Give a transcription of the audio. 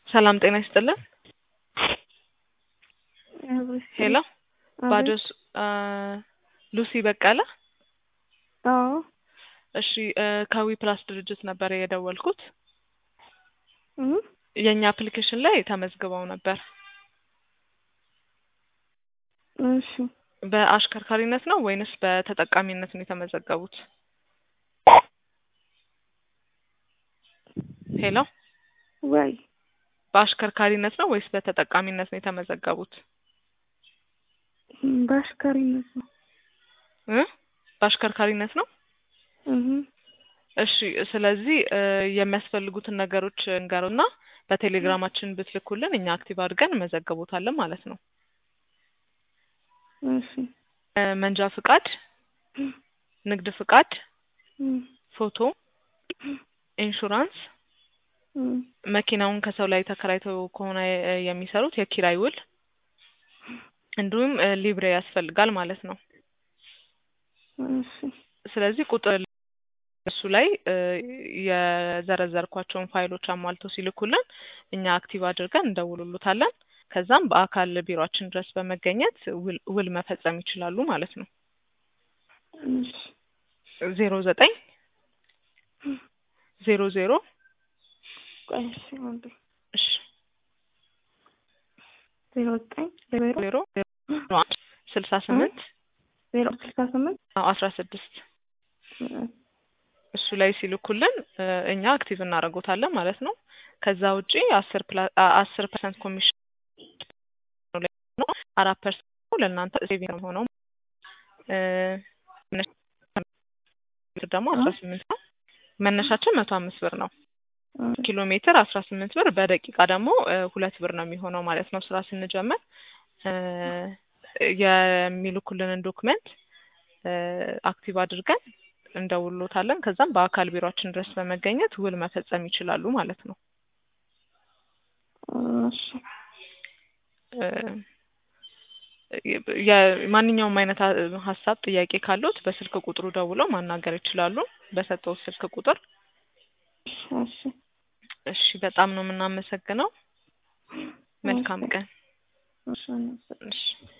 ሰላም ጤና ይስጥልን። ሄሎ ባዶስ ሉሲ በቀለ። አዎ እሺ ከዊ ፕላስ ድርጅት ነበር የደወልኩት። እም የእኛ አፕሊኬሽን ላይ ተመዝግበው ነበር። እሺ በአሽከርካሪነት ነው ወይንስ በተጠቃሚነት ነው የተመዘገቡት? ሄሎ ወይ በአሽከርካሪነት ነው ወይስ በተጠቃሚነት ነው የተመዘገቡት? እም በአሽከሪነት ነው። እ በአሽከርካሪነት ነው። እህ እሺ ስለዚህ እ የሚያስፈልጉትን ነገሮች እንገሩና በቴሌግራማችን ብትልኩልን እኛ አክቲቭ አድርገን እንመዘግቦታለን ማለት ነው። እሺ እ መንጃ ፍቃድ፣ ንግድ ፍቃድ፣ እም ፎቶ፣ ኢንሹራንስ፣ እም መኪናውን ከሰው ላይ ተከራይተው ከሆነ እ የሚሰሩት የኪራይ ውል እንዲሁም እ ሊብሬ ያስፈልጋል ማለት ነው። እሺ ስለዚህ ቁጥር እሱ ላይ እ የዘረዘርኳቸውን ፋይሎች አሟልተው ሲልኩልን እኛ አክቲቭ አድርገን እንደውሉሉታለን። ከዛም በአካል ቢሮአችን ድረስ በመገኘት ውል ውል መፈጸም ይችላሉ ማለት ነው። እሺ ዜሮ ዘጠኝ ዜሮ ዜሮ ቆይ እሺ አንዴ እሺ ዜሮ ዘጠኝ ዜሮ ዜሮ ዜሮ አንድ ስልሳ ስምንት ዜሮ ስልሳ ስምንት አስራ ስድስት እሱ ላይ ሲልኩልን እ እኛ አክቲቭ እናደርጎታለን ማለት ነው። ከዛ ውጪ አስር ፕላ አስር ፐርሰንት ኮሚሽን ነው አራት ፐርሰንት ለእናንተ ሴቪንግ ነው የሚሆነው እ ደግሞ አስራ ስምንት ነው። መነሻችን መቶ አምስት ብር ነው። ኪሎ ሜትር አስራ ስምንት ብር በደቂቃ ደግሞ እ ሁለት ብር ነው የሚሆነው ማለት ነው። ስራ ስንጀምር እ የሚልኩልንን ዶክመንት እ አክቲቭ አድርገን እንደውሎታለን። ከዛም በአካል ቢሮአችን ድረስ በመገኘት ውል መፈጸም ይችላሉ ማለት ነው። እሺ እ የማንኛውም አይነት ሀ- ሀሳብ ጥያቄ ካሉት በስልክ ቁጥሩ ደውለው ማናገር ይችላሉ። በሰጠው ስልክ ቁጥር እሺ እሺ፣ በጣም ነው የምናመሰግነው። መልካም ቀን። እሺ እሺ